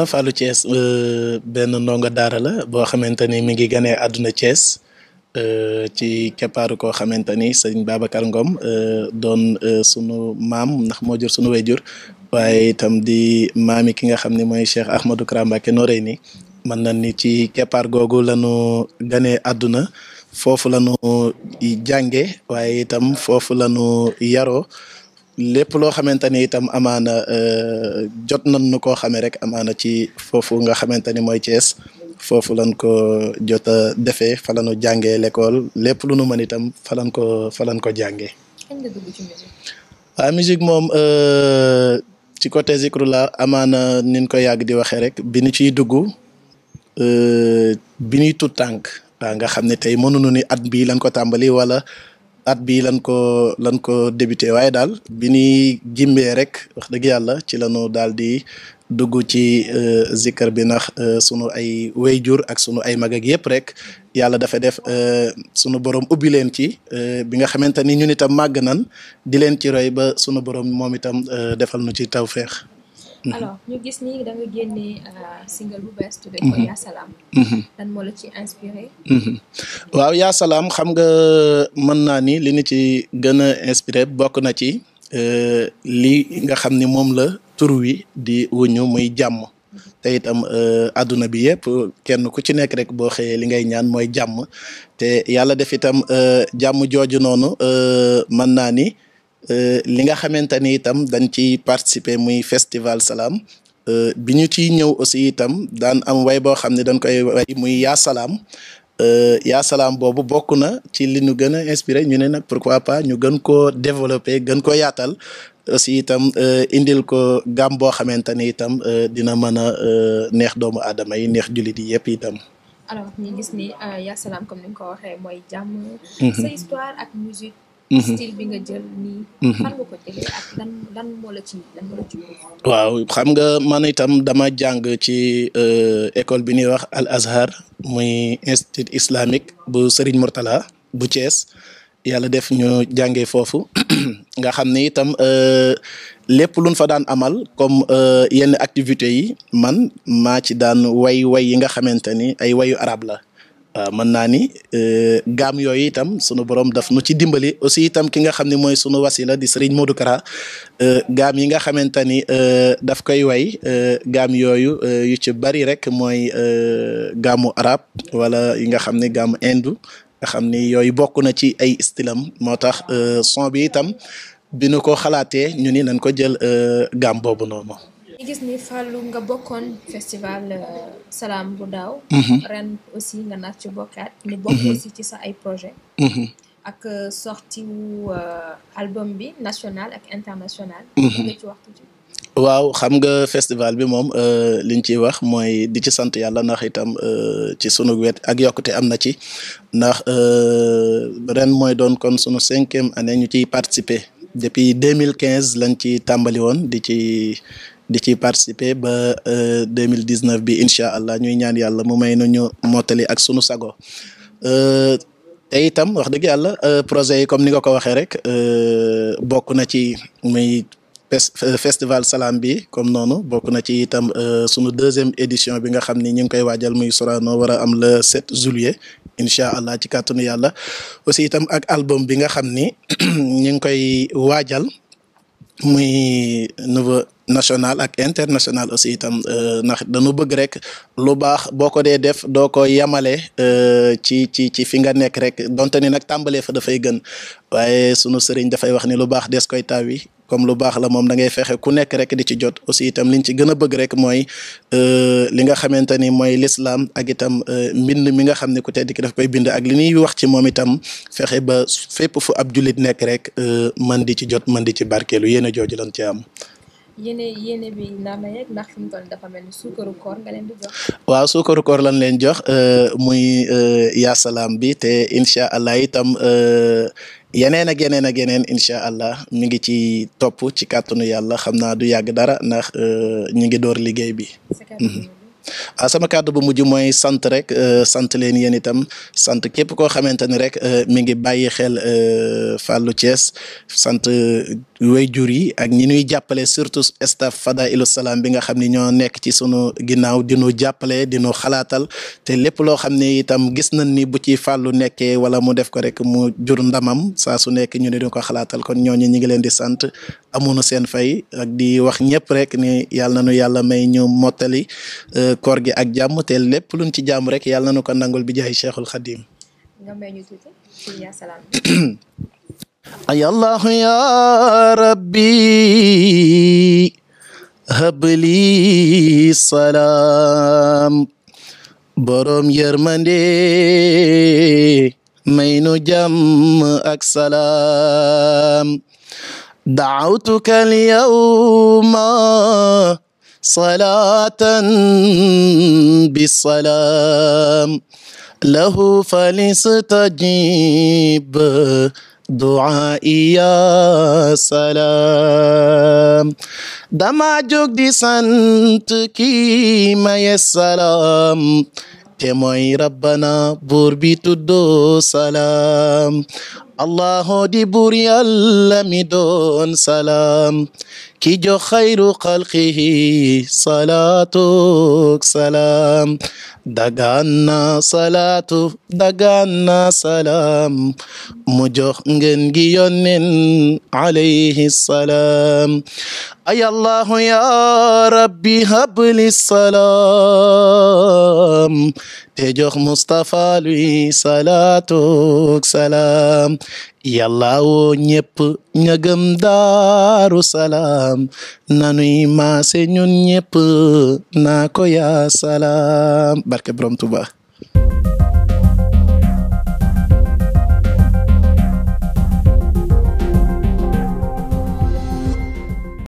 Fallou Thiès benn ndongo daara la boo xamante ni mi ngi ganee àdduna Thiès ci keppaaru koo xamante ni sëñ Babacar Ngom doon sunu maam ndax moo jur sunu wayjur waaye itam di maami ki nga xam ne mooy Cheikh Ahmadou Kara Mbacké Noreyni mën na ni ci keppaar googu lañu ganee àdduna foofu lañu jànge waaye itam foofu lañu yaroo lépp loo xamante ni itam amaana jot nañ nu koo xamee rek amaana ci foofu nga xamante ni mooy Thiès foofu lañ ko jot a defee fa lañu jàngee l'école lépp lu nu mën itam fa lañ ko fa lañ ko jàngee. kañ nga dugg ci musique. waaw musique moom ci côté Zikrula amaana nin ko yàgg di waxee rek bi ñu ciy dugg bi ñuy tut tànk waaw nga xam ne tey mënuñu ni at bii lañ ko tàmbali wala. at bii lan ko lan ko débuté waaye daal bi ñuy gimbee rek wax dëgg yàlla ci lañu daal di dugg ci zikkar bi ndax sunu ay wayjur ak sunu ay mag ak yëpp rek yàlla dafa def sunu borom ubbi leen ci bi nga xamante ni ñun itam màgg nan di leen ci roy ba sunu borom moom itam defal nu ci tawféex. alors ñu gis ni da nga génne single bu bees tuddee ko yaa salaam lan moo la ci inspiré waaw yaa salaam xam nga mën naa ni li ñu ci gën a inspiré bokk na ci li nga xam ni moom la tur wi di wuñu muy jàmm te itam àdduna bi yëpp kenn ku ci nekk rek boo xëyee li ngay ñaan mooy jàmm te yàlla def itam jàmm jooju noonu mën naa ni li nga xamante ni itam dañ ci participer muy festival salaam bi ñu ciy ñëw aussi itam daan am way boo xam ne dañ koy way muy yaa salaam yaa salaam boobu bokk na ci li ñu gën a inspiré ñu ne nag pourquoi pas ñu gën koo développer gën ko yaatal aussi itam indil ko gam boo xamante ni itam dina mën a neex doomu aadama yi neex jullit yi yëpp itam. alors ñu gis ni yaa salaam comme ni nga ko waxee mooy jàmm. sa histoire ak musique. style bi nga jël nii. fan nga ko jëlee ak lan lan moo la ci lan moo la ci waaw xam nga man itam dama jàng ci école bi ñuy wax Al Azhar muy institut islamique bu Serigne Mourtala bu Thiès yàlla def ñu jàngee foofu nga xam ne itam lépp luñ fa daan amal comme yenn activités yi man maa ci daan way way yi nga xamante ni ay wayu arab la. waaw mën naa ni gaam yooyu itam sunu borom daf nu ci dimbali aussi itam ki nga xam ne mooy sunu wasila di Serigne Modou Kara gaam yi nga xamante ni daf koy way gaam yooyu yu ci bari rek mooy gaamu arab wala yi nga xam ne gaamu indu nga xam ni yooyu bokk na ci ay stylam moo tax son bi itam bi nu ko xalaatee ñu ni nañ ko jël gaam boobu noonu. ñu gis ni Fallou nga bokkoon festival salaam bu daaw. ren aussi nga naat ci bokkaat. ni bokk aussi ci sa ay projet ak sorti wu album bi national ak international. nga ci waxtu ci. waaw xam nga festival bi moom liñ ciy wax mooy di ci sant yàlla ndax itam ci sunu wet ak yokkute am na ci ndax ren mooy doon kon sunu cinquième année ñu ciy participer depuis deux mille quinze lañ ci tàmbali woon di ci. di ci participer ba deux mille dix neuf bi incha allah ñuy ñaan yàlla mu may nu ñu mottali ak sunu sago te itam wax dëgg yàlla projet yi comme ni nga ko waxee rek bokk na ci muy festival salaam bi comme noonu bokk na ci itam sunu deuxième édition bi nga xam ni ñu ngi koy waajal muy Sorano war a am le 7 juillet incha allah ci kàttanu yàlla aussi itam ak album bi nga xam ni ñu ngi koy waajal. muy niveau national ak international aussi itam ndax dañu bëgg rek lu baax boo ko dee def doo ko yamale ci ci ci fi nga nekk rek donte ni nag tàmbalee fa dafay gën waaye sunu sëriñ dafay wax ni lu baax des koy tawi comme lu baax la moom da ngay fexe ku nekk rek di ci jot aussi itam liñ ci gën a bëgg rek mooy li nga xamante ni mooy lislaam ak itam mbind mi nga xam ne ku tedd ki daf koy bind ak li ñuy wax ci moom itam fexe ba fépp fu ab jullit nekk rek man di ci jot man di ci barkeelu yéen a jooju lan ci am. yéene yéene bi naa ma yeeg ndax fi mu toll dafa mel ni suukaru koor nga leen di jox. waaw suukaru koor lan leen jox muy yaa salaam bi te incha allah itam yeneen ak yeneen ak yeneen incha allah mi ngi ci topp ci kàttanu yàlla xam naa du yàgg dara ndax ñu ngi door liggéey bi. waaw sama kàddu bu mujj mooy sant rek sant leen yéen itam sant képp koo xamante ni rek mi ngi bàyyi xel Fallou Thiès sant wayjur yi ak ñi ñuy jàppale surtout staff Fadailu Salaam bi nga xam ni ñoo nekk ci sunu ginnaaw di nu jàppale di nu xalaatal te lépp loo xam ne itam gis nañ ni bu ci fàllu nekkee wala mu def ko rek mu jur ndamam saa su nekk ñu ne di ko xalaatal kon ñooñu ñi ngi leen di sant amuñu seen fay ak di wax ñëpp rek ni yàlla na nu yàlla may ñu mottali koor gi ak jàmm te lépp luñ ci jàmm rek yàlla na nu ko nangul bi jaay Cheikhul Khadim nga may ñu tuuti ci yaa salaam ay allahu ya rabbi habli salaam borom yërmande may nu jàmm ak salaam dacawtuka alyawma salatan bisalaam lahu falistajib du'aa'i yaa salaam dama jóg di sant kii maye salaam te mooy rabbana buur bi tuddoo salaam allahu di buur yàlla mi doon salaam ki jox xayru xalqihi salaatu salaam dagaan na salaatu dagaan na salaam mu jox ngeen gi yonnen alayhi salaam ay allahu ya rabbi habli salaam te jox Mustafa luy salaatu salaam yàlla woo ñépp ña gëm daaru salaam nanuy maase ñun ñépp naa ko yaa salaam barke borom Tuba